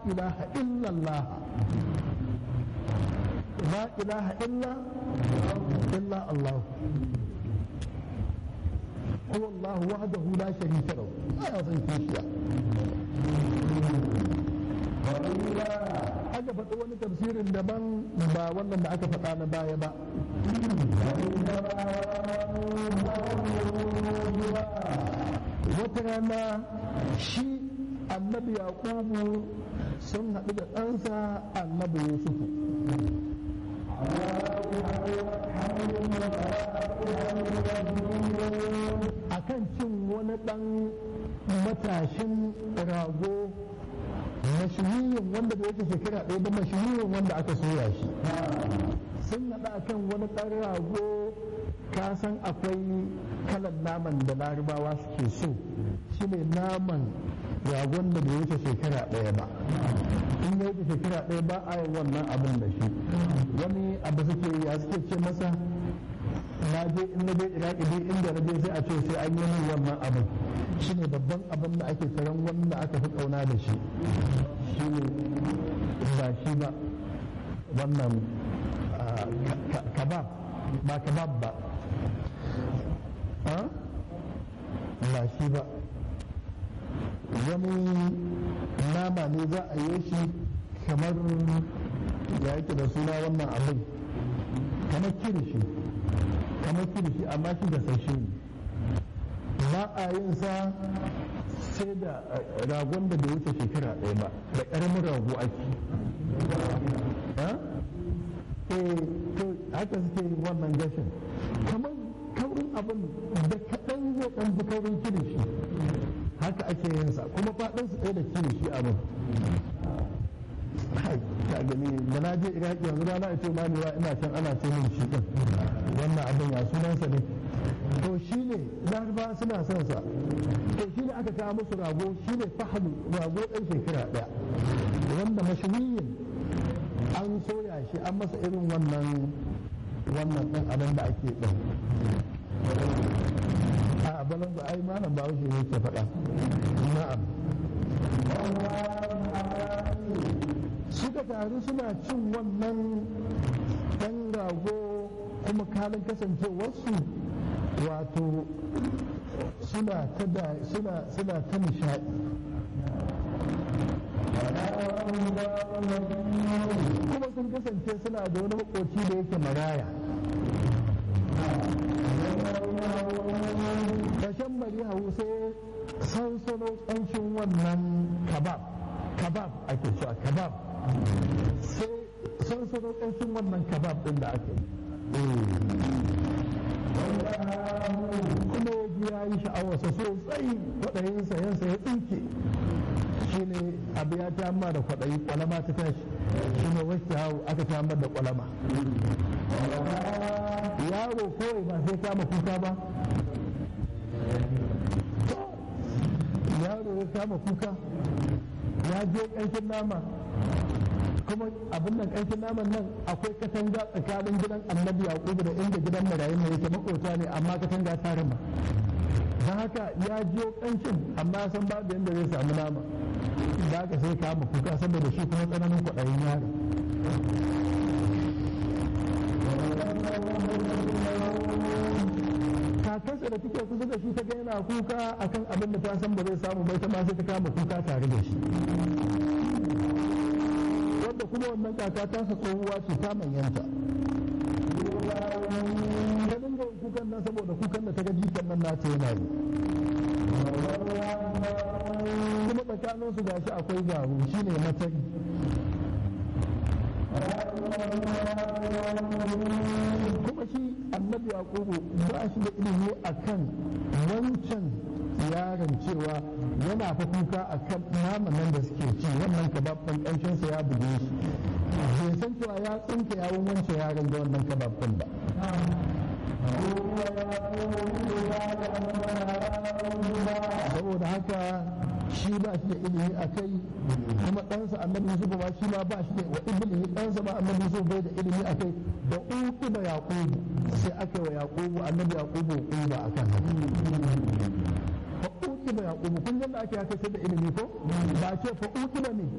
ilaha illallah la ilaha illa illa Allah هو الله وحده لا شريك له ما يصير كيشيا aka faɗi wani tafsirin daban ba wannan da aka faɗa na baya ba wata rana shi annabi yaqubu sun haɗu da ɗansa annabi yusufu akan cin wani ɗan matashin rago mashihiyin wanda da yake shekara ɗaya da mashihiyin wanda aka soya shi sun haɗa akan wani ɗan rago ka san akwai kalan naman da larabawa suke so shi ne naman ragon da bai wuce shekara ɗaya ba in ya wuce shekara ɗaya ba a yi wannan abin da shi wani abu suke ya suke ce masa na je in na je iraki dai inda na je sai a ce sai an yi min wannan abin shi ne babban abin da ake tsaron wanda aka fi kauna da shi shi ne ba shi ba wannan kabab ba kabab ba ba shi ba wani nama ne za a yi shi kamar ya yake da suna wannan abin kamar kirishi kamar kirishi amma shi da sashe ne ba a yin sa sai da ragon da bai wuce shekara ɗaya ba da ƙaramin rago ake to haka suke wannan gashin kamar kaurin abin da kaɗan zai ɗan fi kaurin kirishi haka ake yin sa kuma faɗin su ɗaya da kirishi abin ka gani da na je iraki yanzu rana ita ma ne ina can ana ce min shi din wannan abin ya sunansa ne to shi ne laraba suna son sa to shi ne aka kawo musu rago shi ne fahadu rago ɗan shekara ɗaya wanda mashuhiyin an soya shi an masa irin wannan wannan ɗin abin da ake ɗin a balan da ai malam ba wuce yake faɗa na'am suka taru suna cin wannan ɗan rago kuma kalin kasancewarsu wato suna ta da suna suna ta nishaɗi kuma sun kasance suna da wani makoci da yake maraya kashen bari hau sai sansano ƙanshin wannan kabab kabab ake cewa kabab sai sansano ƙanshin wannan kabab ɗin da ake kuma ya ji ya yi sha'awarsa sosai kwaɗayin sayansa ya tsinke shi ne abu ya ta da kwaɗayi kwalama ta tashi shi ne wasu hau aka ta da kwalama yaro kawai ba sai kama kuka ba yaro ya kama kuka ya je ƙanshin nama kuma abin nan ƙanshin naman nan akwai katanga tsakanin gidan annabi yaƙubu da inda gidan marayun ne yake makota ne amma katanga ta rima don haka ya je ƙanshin amma san babu yadda zai samu nama da haka sai kama kuka saboda shi kuma tsananin kwaɗayin yaro kakarsa da take kusa da shi ta ga yana kuka akan abin da ta san ba zai samu bai ta ma sai ta kama kuka tare da shi wanda kuma wannan kaka ta sa tsohuwa ce ta manyanta ta dinga kukan nan saboda kukan da ta ga jikan nan nata yana yi kuma tsakanin su gashi akwai garu shine matari kuma shi annabi yaqubu ba shi da ilimi akan wancan yaron cewa yana fa kuka akan naman nan da suke ci wannan kababban ƙanshin sa ya buge shi bai san cewa ya tsinka yawon wancan yaron da wannan kababban ba saboda haka shi ba shi da ilimi a kai kuma ɗansa annabi Yusuf ba shi ma ba shi da wa ibnihi ɗansa ba annabi Yusuf bai da ilimi a kai da uku da yaqubu sai aka yi wa yaqubu annabi yaqubu uba akan haka fa uku da yaqubu kun yanda ake haka sai da ilimi ko ba ce fa uku da ne